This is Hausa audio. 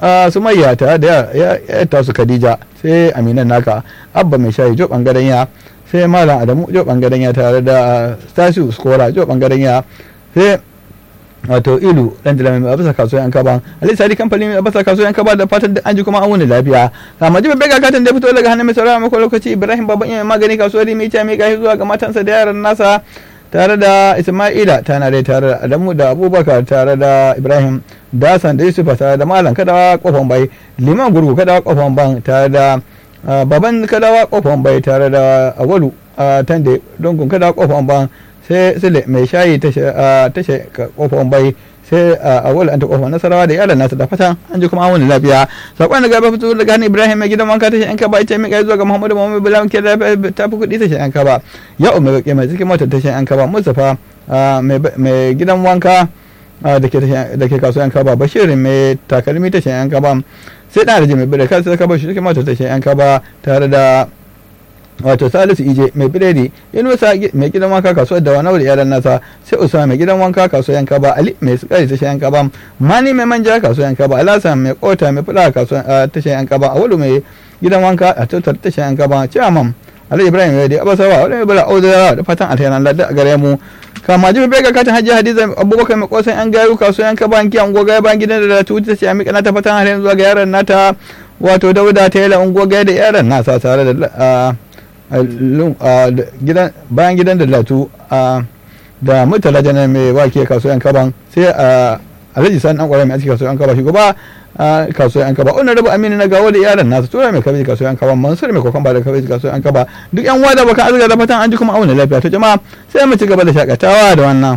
sumayya tare da ya tasu khadija sai aminan naka abba mai shayi jo bangaren ya sai malam adamu jo bangaren ya tare da stasiu skora jo bangaren ya sai wato ilu dan da mai abasa kasuwa yan kaba alai sadi kamfani mai abasa kasuwa yan kaba da fatan an ji kuma an wuni lafiya amma jibe bega katan da fito daga hannun mai saurara mako lokaci ibrahim baban iya magani kasuwar mai ta mai gashi zuwa ga matansa da yaran nasa tare da isma'ila tana dai tare da adamu da abubakar tare da ibrahim dasan da yusufa tare da malam kadawa kofan bai liman gurgu kadawa kofan ban tare da baban kadawa kofan bai tare da awalu tande dongun kadawa kofan ban sai sule mai shayi tashe kofan bai sai a wala an ta kofa nasarawa da iyalan nasa da fatan an ji kuma an wani lafiya sakon da gaba fito daga hannun ibrahim mai gidan wanka tashe yan kaba ita mai kai zuwa ga muhammadu muhammadu bilawan ke ta fi kuɗi tashe yan kaba ya umar baƙi mai cikin motar tashe yan kaba mustapha mai gidan wanka da ke kasuwan kaba bashirin mai takalmi tashe yan kaba sai ɗan rajin mai bire kansa kaba shi cikin motar tashe yan kaba tare da wato salisu ije mai biredi yunusa mai gidan wanka kasuwar da wani da yaran nasa sai usama mai gidan wanka kasuwar yanka ba ali mai sukari tashin yanka ba mani mai manja kasuwar yanka ba alasa mai kota mai fula kasuwar tashin yanka ba awulu mai gidan wanka a tattar tashin yanka ba ciyaman ali ibrahim ya dai abasawa wani mai bala audara da fatan alheran ladda a gare mu kama jibi bai ga katin hajji hadiza abubakar mai kosan yan gayu kasuwar yanka ba hanki ango gaya bayan gidan da ta wuce ta ce a miƙa nata fatan alheran zuwa ga yaran nata wato dauda ta yi la'ungo gaya da yaran nasa tare da bayan gidan da latu da murtala janar mai wake kasuwan kaban sai a alhaji sani an kwarai mai aski kasuwan kaba shugaba kasuwan kaba wannan rabu aminu na gawo da yaran nasu tura mai kabeji kasuwan kaba mansur mai kokon ba da kabeji kasuwan kaba duk yan wada baka azuga da fatan an ji kuma auna lafiya to jama'a sai mu ci gaba da shakatawa da wannan